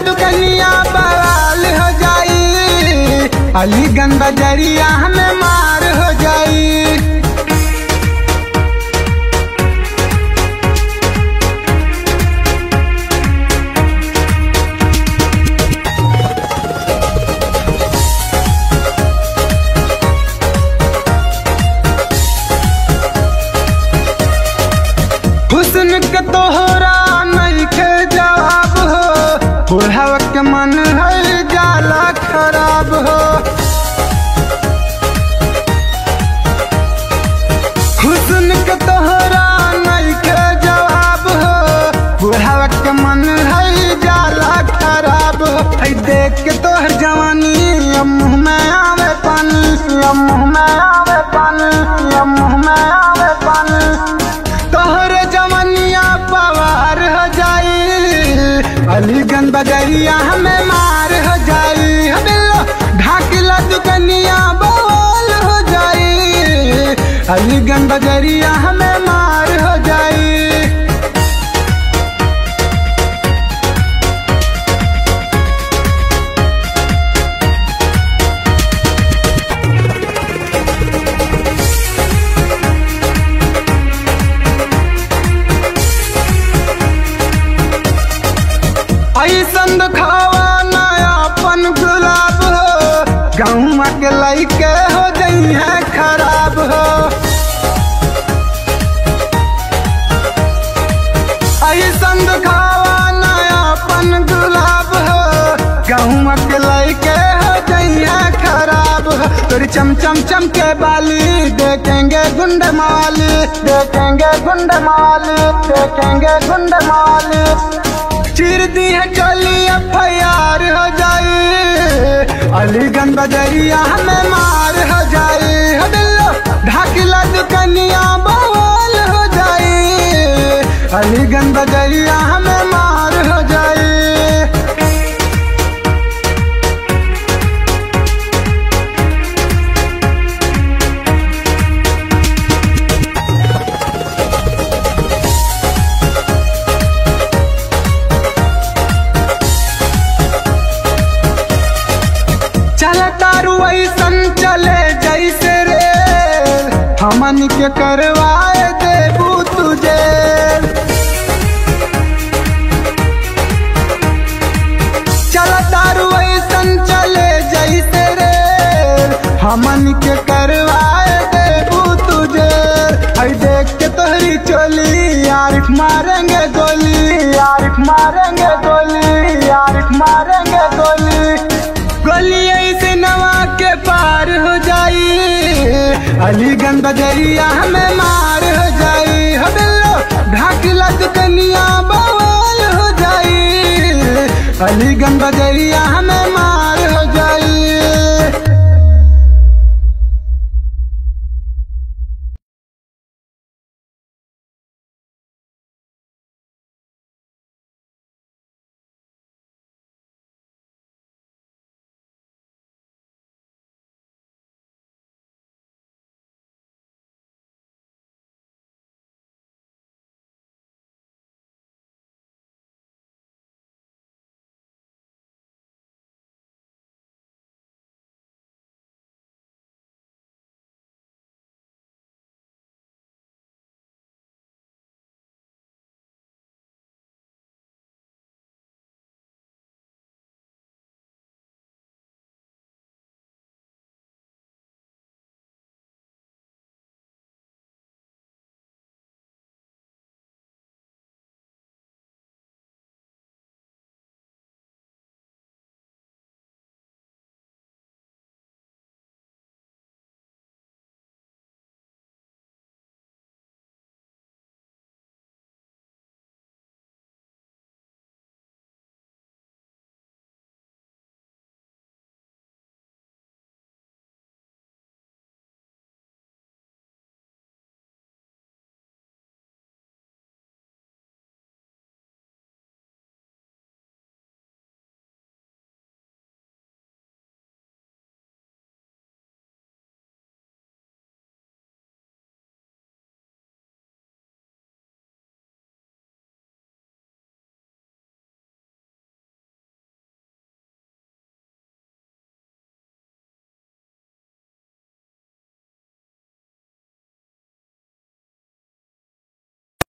दुकनिया बवाल हो जाई अलीगंज बजरिया हमें मार हो जाई हुस्न के तोहरा नहीं के जवाब हो बुढ़ावा के मन है जाला खराब हो हुस्न के तोहरा नहीं के जवाब हो बुढ़ावा के मन है जाला खराब हो है देख के तोहर जवानी अब मुँह में आवे पानी अब मुँह में आवे पानी अब मुँह में आवे पानी तोहरे जवनिया पवार हो जाई अलीगंज बजरिया हमें मार हो जाई हबिल्लो ढाकिला दुकनिया बवाल हो जाई अलीगंज बजरिया हमें मार हो जाई ऐसन खावा नयापन गुलाब हो गाँव के लैके हो गई है खराब हो ऐसन खावा नयापन गुलाब हो गाँव के लैके हो गई है खराब हो तोरी चम चम चम के बाली देखेंगे गुंड माली देखेंगे गुंड माली देखेंगे गुंड माली चिर दी है चली एफ हो जाई अलीगंज बजरिया हमें मार हो जाई हबिल्लो ढाकिला दुकनिया बवाल हो जाई अलीगंज बजरिया हमें मार हो जाई चल तारू ऐसन चले जैसे रे हमन के करवाए देबू तुझे चल तारू ऐसन चले जैसे रे हमन के करवाए देबू तुझे आई देख के तोहरी चोली यारिफ मारेंगे गोली यारिफ मारेंगे गोली यारिफ मारेंगे गोली गोली ऐसे नवा के पार हो जाई अलीगंज बजरिया हमें मार हो जाई हबिल्लो ढाकिला दुकनिया बवाल हो जाई अलीगंज बजरिया